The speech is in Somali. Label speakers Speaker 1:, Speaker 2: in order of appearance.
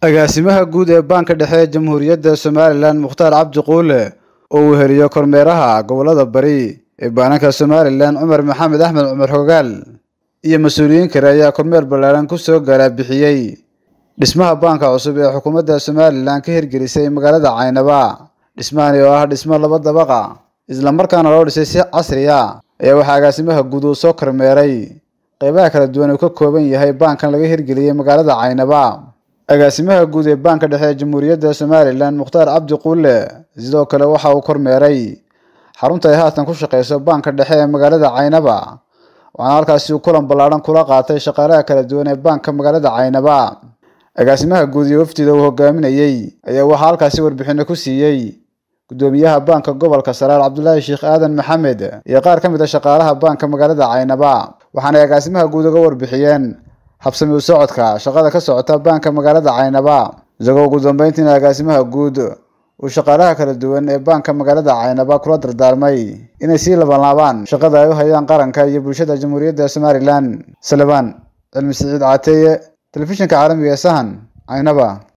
Speaker 1: agaasimaha guud ee baanka dhexe ee jamhuuriyadda somalilan mukhtaar cabdi quule oo uu heliyo kormeeraha gobolada bari ee baananka somalilan cumar maxamed axmed cumar xogaal iyo mas-uuliyiin kale ayaa kormeer ballaaran ku soo galaabixiyey dhismaha baanka cusub ee xukuumadda somalilan ka hirgelisay magaalada caynaba dhismahani oo ah dhismo laba dabaqa islamarkaana loo dhisay si casri a ayaa waxaa agaasimaha guud uu soo kormeeray qeybaha kala duwan uu ka kooban yahay baankan laga hirgeliyey magaalada caynaba agaasimaha guud ee baanka dhexe ee jamhuuriyadda somalilan mukhtaar cabdi quule sidoo kale waxa uu kormeeray xarunta ay haatan ku shaqeyso baanka dhexe ee magaalada caynaba waxaana halkaasi uu kulan ballaadhan kula qaatay shaqaalaha kala duwan ee baanka magaalada caynaba agaasimaha guud iyo wafdida uu hogaaminayey ayaa waxaa halkaasi warbixino ku siiyey gudoomiyaha baanka gobolka saraar cabdulaahi sheekh aadan maxamed iyo qaar ka mid a shaqaalaha baanka magaalada caynaba waxaanay agaasimaha guud uga warbixiyeen habsami u socodka shaqada ka socota baanka magaalada caynaba isagoo ugu dambeyntiina agaasimaha guud uu shaqaalaha kala duwan ee baanka magaalada caynaba kula dardaarmay inay sii labanlaabaan shaqada ay u hayaan qaranka iyo bulshada jamhuuriyadda somalilan salebaan cilmi siciid caateeye telefishinka caalamiga ee sahan caynaba